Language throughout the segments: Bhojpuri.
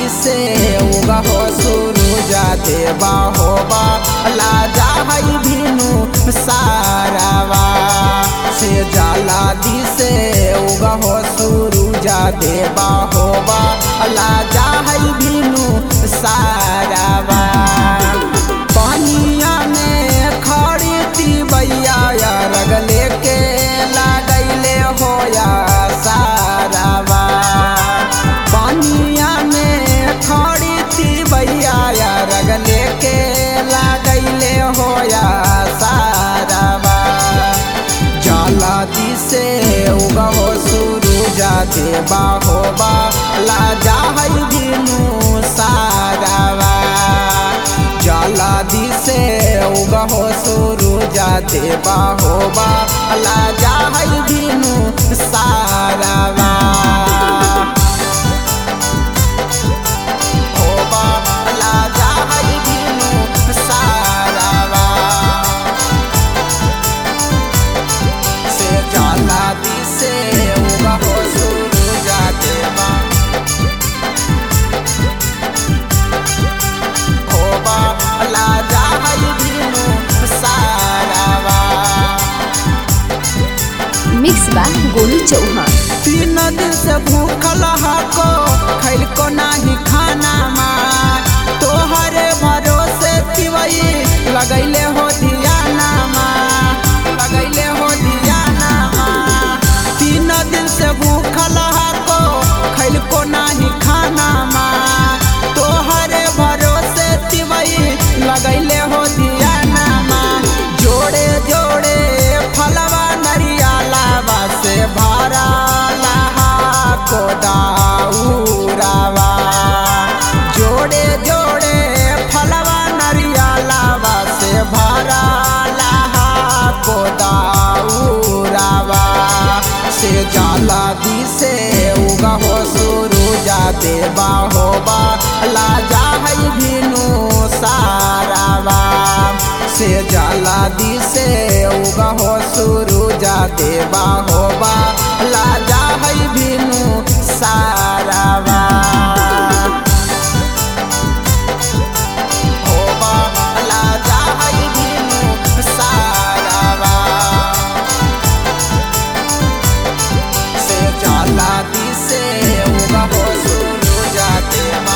दिसे उगा हो सुरुजा देवा होबा लाजा हई भिनु सारावा से जाला दिसे उगा हो सुरुजा देवा होबा लाजा हई भिनु सारावा पानिया में खड़ी तिबैया रगले के लागैले होया सारावा पानिया में खड़ी तिबैया रगले के लागैले होया सारावा जाला दिसे उगहो सुरुजा देवा होबा लाजा हई दिनु सारावा जाला दिसे उगहो सुरुजा देवा होबा लाजा हई दिनु सारावा होबा लाजा हई दिनु सारावा से जाला दिसे उगा हो सुरुजा देवा होबा लाजा हई दिनु सारावा मिक्स बा गोलू चौहान तीन दिन से भूखल हको खैल को नाही खाना मा तोहरे भरोसे तिवई लगैले हो दियाना मा लगैले हो दियाना मा तीन दिन से भूखल हको खैल को नाही खाना मा तोहरे भरोसे तिवई लगैले हो दियाना मा जोड़े जोड़े फलवा नरिया लावा से भरा लहा को दाऊरावा जोड़े जोड़े फलवा नरिया लावा से भरा लहा को दाऊरावा से जाला दिसे उगा हो सुरुजा देवा होबा लाजा हई भिनु सारावा से जाला दिसे उगा हो सुरुजा देवा होबा लाजा हई भिनु सारावा होबा लाजा हई भिनु सारावा से जाला दिसे उगा हो सुरुजा देवा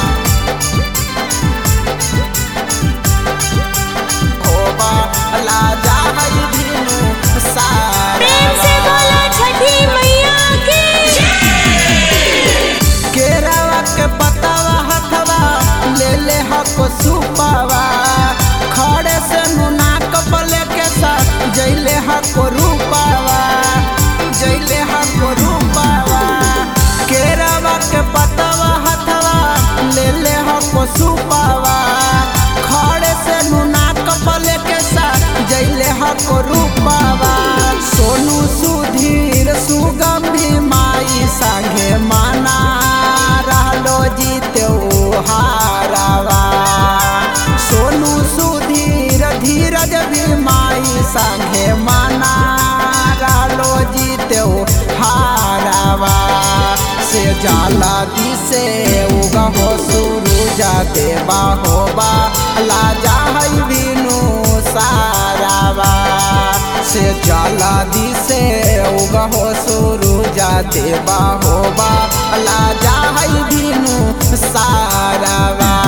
होबा लाजा हई भिनु प्रेम से सारावा बोलो छठी मैया की केरावा के पतावा हथवा ले ले हको सुपावा खड़े से नुना कपले के साथ जैले हको रूपावा जैले हको रूपावा केरावा के पतावा हथवा ले ले हको सुपावा खड़े से नुना कपले के साथ जैले हको रूपावा सोनू सुधीर सुगंधी माई संगे माना रहलो जीते हारावा सोनू सुधीर धीरज भी माई संगे माना रहलो जीते हारावा से जाला दिसे उगा हो सुरुजा देवा होबा लाजा हई बिनु सारावा से जाला दिसे उगा हो सुरुजा देवा होबा लाजा हई बिनु सारावा